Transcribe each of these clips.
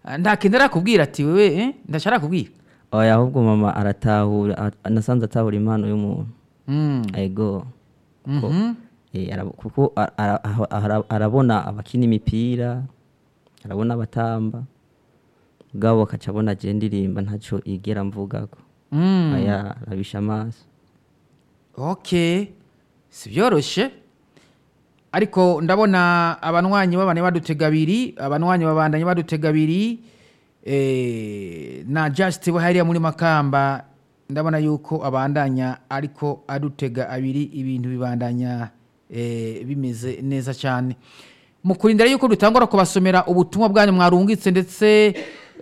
nta kintu arakubwira ati wewe eh? ndaca arakubwira oya ahubwo mama aratahura a- nasanze atahura impano y'umuntu Mm. ego Ko- Mhm. eh, arab- kuko a- ara- aha- ara- arabona abakina imipira arabona abatamba bwabo akaca abona je ndirimba ntaco igera mvugako Mm. aya arabisha amaso okay si byoroshye ariko ndabona abanywanyi babane badutega abiri abanywanyi babandanye badutega abiri eh, na just we hariya muri makamba ndabona yuko abandanya ariko adutega abiri ibintu bibandanya eh, bimeze neza cyane mu kurindira yuko dutangura kubasomera ubutumwa bwanyu mwarungitse ndetse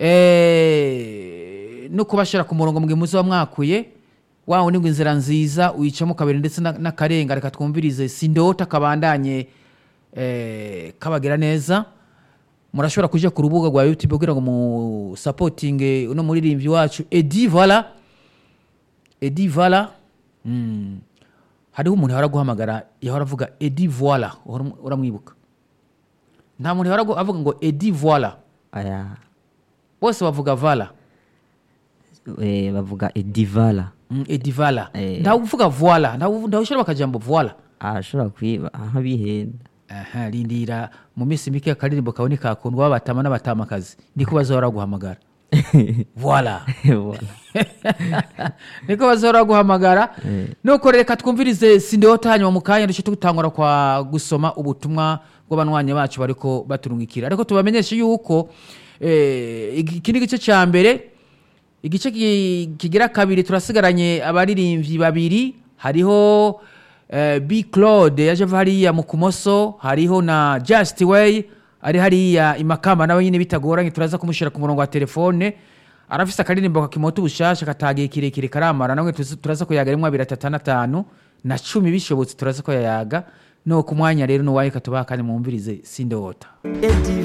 eh, no kubashyira ku murongo mwe muzi mwakuye wa wundi ngo inzira nziza uyicamo kabiri ndetse na- n'akarenga reka twumvirize sindota kabandanye eh, kabagira neza murashobora kuja ku rubuga rwa youtube kugira ngo musapotinge uno muririmbyi wacu edi vala edi vala mm. hariho umuntu yahora guhamagara yahora avuga edi voila uhora um- uramwibuka nta muntu yahora agu- avuga ngo edi voila aya bose bavuga vala eh, bavuga edivala mm, edi vala Eh. ntawe uvuga voila ntawe ntawe ushyira bakajambo voila arashobora kwiba aha bihenda aha rindira mu minsi mike akaririmbo kawe nikakundwa babatama n'abatamakazi niko bazahora guhamagara voila Voilà. niko bazahora guhamagara nuko reka twumvirize sindota hanyuma mu kanya duce tutangura kwa gusoma ubutumwa bw'abanywanyi bacu bariko baturungikira ariko tubamenyeshe yuko eh, iki iki ni igice cya mbere igice ki- kigira kabiri turasigaranye abaririmbyi babiri hariho eh, b claude yaje ava hariya mu kumoso hariho na just way ari hariya imakamba nawe nyine bitagoranye turaza kumushyira ku murongo wa telefone arafise akaririmbo kakimota ubushasha katagiye kirekire karamara namwe tuzi- turaza kuyaga rimwe abiri atatu n'atanu na cumi bishobotse turaza ko yayaga no ku mwanya rero nuwaye katubaha kandi mwumvirize sindota Eddie